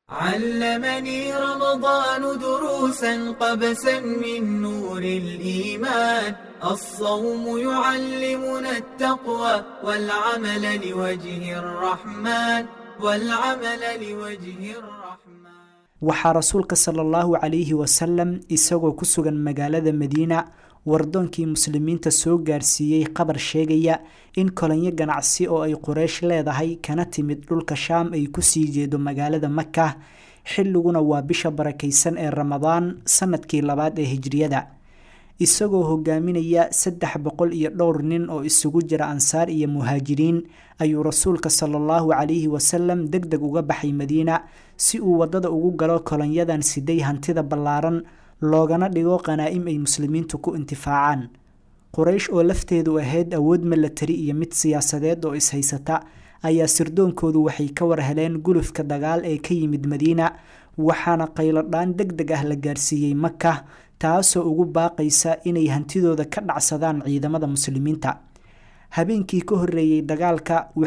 علمني رمضان دروسا قبسا من نور الإيمان الصوم يعلمنا التقوى والعمل لوجه الرحمن والعمل لوجه الرحمن waxaa rasuulka sala allahu calayhi wasalam isagoo ku sugan magaalada madiina wardoonkii muslimiinta soo gaarsiiyey qabar sheegaya in kolonyo ganacsi oo ay quraysh leedahay kana timid dhulka shaam ay kusii jeedo magaalada maka xilliguna waa bisha barakaysan ee ramadaan sanadkii labaad ee hijriyada isagoo hogaaminaya saddex boqol iyo dhowr nin oo isugu jira ansaar iyo muhaajiriin ayuu rasuulka sala allahu calayhi wasalam deg deg uga baxay madiina si uu waddada ugu galo kolonyadan siday hantida ballaaran loogana dhigo qanaa'im ay muslimiintu ku intifaacaan quraysh oo lafteedu ahayd awood milatari iyo mid siyaasadeed oo ishaysata ayaa sirdoonkoodu waxay ka war heleen gulufka dagaal ee ka yimid madiina waxaana qaylodhaan deg deg ah la gaarsiiyey maka taasoo ugu baaqaysa inay hantidooda ka dhacsadaan ciidamada muslimiinta habeenkii ka horreeyey dagaalka